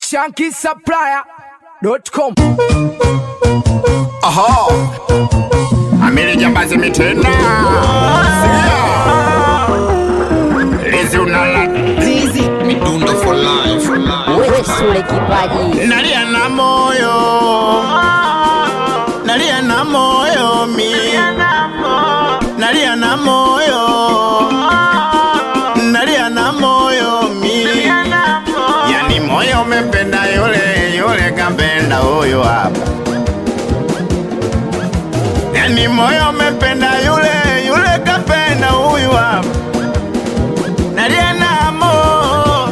shankisupplier.com. Aha. Amiri jambazi mitena. Sikia. Lizi unala. Lizi. Midundo for life. For life. wewe sule kipaji Nalia na moyo. Nalia na moyo mi. Nalia na moyo. Nalia na moyo mi. Yani moyo umependa yule yule kampenda huyo hapa. Yani moyo umependa yule yule kapenda huyu hapa. Nalia na moyo.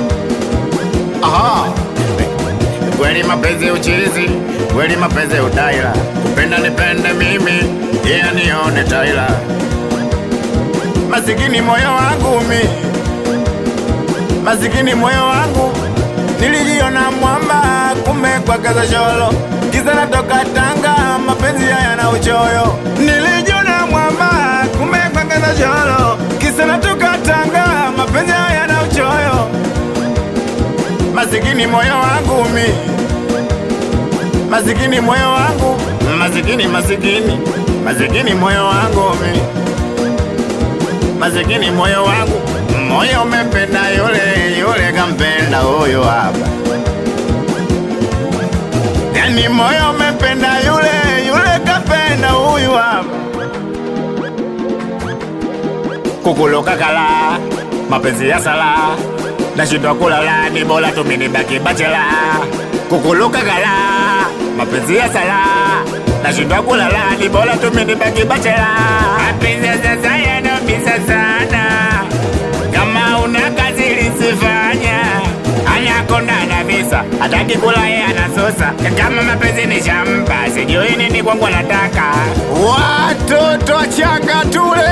Aha. Kweli mapenzi uchizi, kweli mapenzi utaila. Kupenda nipende mimi, yeye nione taila. Masikini moyo wangu mi, masikini moyo wangu nilijiona mwamba, kumbe kwa kaza sholo. Kisa natoka Tanga, mapenzi haya na uchoyo. Nilijiona mwamba, kumbe kwa kaza sholo. Kisa natoka Tanga, mapenzi haya na uchoyo masikini moyo wangu mi masikini moyo wangu masikini masikini masikini moyo wangu mi masikini moyo wangu moyo umependa yule yule kampenda huyo hapa yani moyo umependa yule yule kapenda huyu hapa kukuluka kala mapenzi ya sala nashindwa kulala ni bora tuminibaki bachela kukuluka kala mapenzi ya sala nashindwa kulala ni bora tuminibaki bachela mapenzi ya sasa yanaumiza sana kama una kazi lisifanya anakonda na visa hataki kula yeye anasusa kama mapenzi ni shamba sijui nini kwangu anataka watoto wachanga tule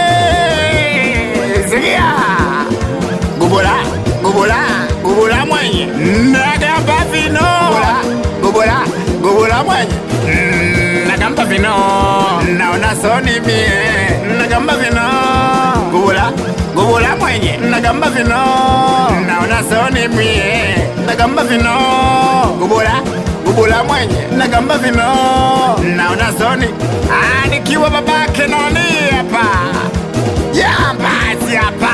sikia gubula gubula gubula mwenye nagamba vino gubula gubula mwenye Mm, nagamba vino naona soni mie nagamba vino gubula gubula mwenye nagamba vino naona soni mie nagamba vino gubula gubula mwenye nagamba vino naona soni Ah, nikiwa babake nani hapa jambazi hapa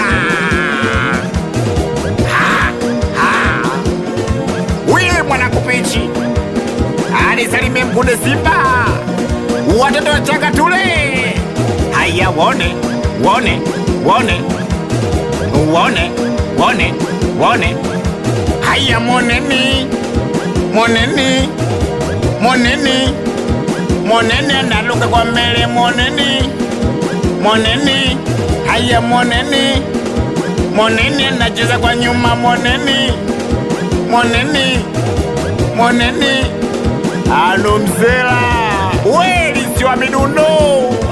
Ha, ha. Wile mwana kupichi alisalimie mkunde Simba, watoto wachanga tule. Haya, wone wone wone wone wone wone, haya moneni moneni moneni moneni, analuka kwa mbele moneni moneni, haya moneni moneni, anacheza kwa nyuma moneni moneni moneni alo mzela weli si wa midundo